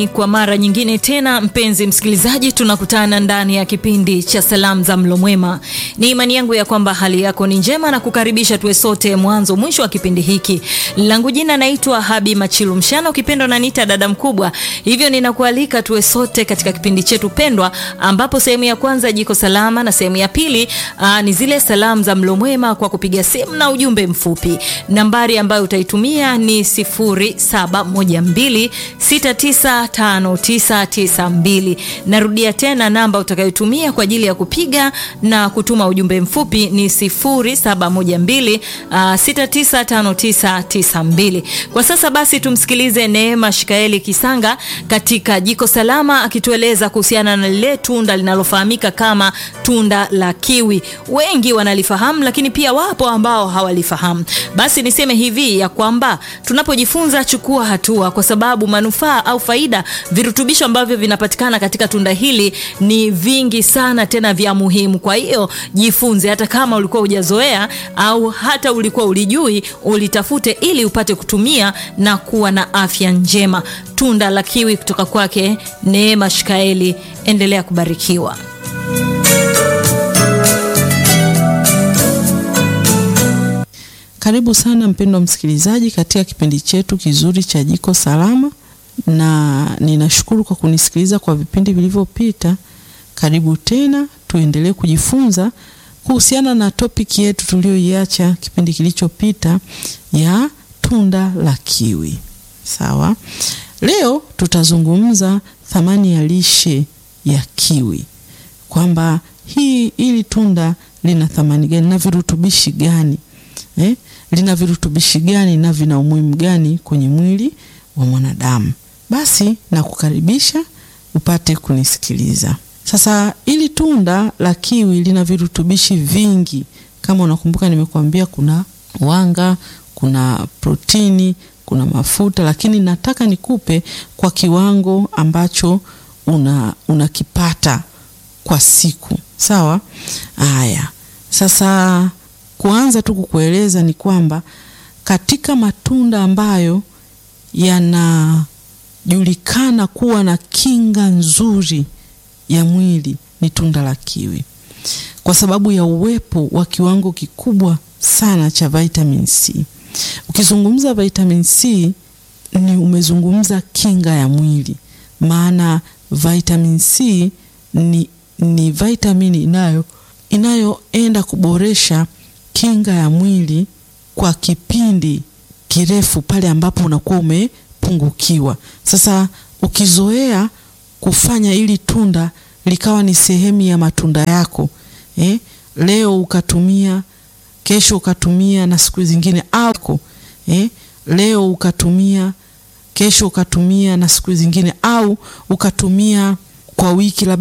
Kwa mara nyingine tena, mpenzi msikilizaji, tunakutana ndani ya kipindi cha salamu za mlo mwema. Ni imani yangu ya kwamba hali yako ni njema na kukaribisha tuwe sote mwanzo mwisho wa kipindi hiki. Langu jina naitwa Habi Machilu Mshana, ukipendwa naniita dada mkubwa. Hivyo ninakualika tuwe sote katika kipindi chetu pendwa, ambapo sehemu ya kwanza jiko salama na sehemu ya pili aa, ni zile salamu za mlo mwema kwa kupiga simu na ujumbe mfupi. Nambari ambayo utaitumia ni 0712695992. Narudia tena namba utakayotumia kwa ajili ya kupiga na kutuma ujumbe mfupi ni 0712695992. Kwa sasa basi tumsikilize Neema Shikaeli Kisanga katika Jiko Salama akitueleza kuhusiana na lile tunda linalofahamika kama tunda la kiwi. Wengi wanalifahamu lakini pia wapo ambao hawalifahamu. Basi niseme hivi ya kwamba tunapojifunza, chukua hatua, kwa sababu manufaa au faida, virutubisho ambavyo vinapatikana katika tunda hili ni vingi sana, tena vya muhimu. Kwa hiyo jifunze, hata kama ulikuwa hujazoea au hata ulikuwa ulijui, ulitafute ili upate kutumia na kuwa na afya njema. Tunda la kiwi kutoka kwake Neema Shikaeli. Endelea kubarikiwa. Karibu sana mpendwa msikilizaji katika kipindi chetu kizuri cha Jiko Salama, na ninashukuru kwa kunisikiliza kwa vipindi vilivyopita. Karibu tena, tuendelee kujifunza kuhusiana na topiki yetu tuliyoiacha kipindi kilichopita ya tunda la kiwi. Sawa, leo tutazungumza thamani ya lishe ya kiwi, kwamba hii hili tunda lina thamani gani na virutubishi gani eh? lina virutubishi gani na vina umuhimu gani kwenye mwili wa mwanadamu. Basi nakukaribisha upate kunisikiliza. Sasa ili tunda la kiwi lina virutubishi vingi. Kama unakumbuka, nimekuambia kuna wanga, kuna protini, kuna mafuta, lakini nataka nikupe kwa kiwango ambacho una unakipata kwa siku. Sawa? Haya. Sasa kuanza tu kukueleza ni kwamba katika matunda ambayo yanajulikana kuwa na kinga nzuri ya mwili ni tunda la kiwi, kwa sababu ya uwepo wa kiwango kikubwa sana cha vitamin C. Ukizungumza vitamin C ni umezungumza kinga ya mwili, maana vitamin C ni, ni vitamini inayo inayoenda kuboresha kinga ya mwili kwa kipindi kirefu pale ambapo unakuwa umepungukiwa. Sasa ukizoea kufanya ili tunda likawa ni sehemu ya matunda yako eh, leo ukatumia, kesho ukatumia na siku zingine au eh, leo ukatumia, kesho ukatumia na siku zingine au ukatumia kwa wiki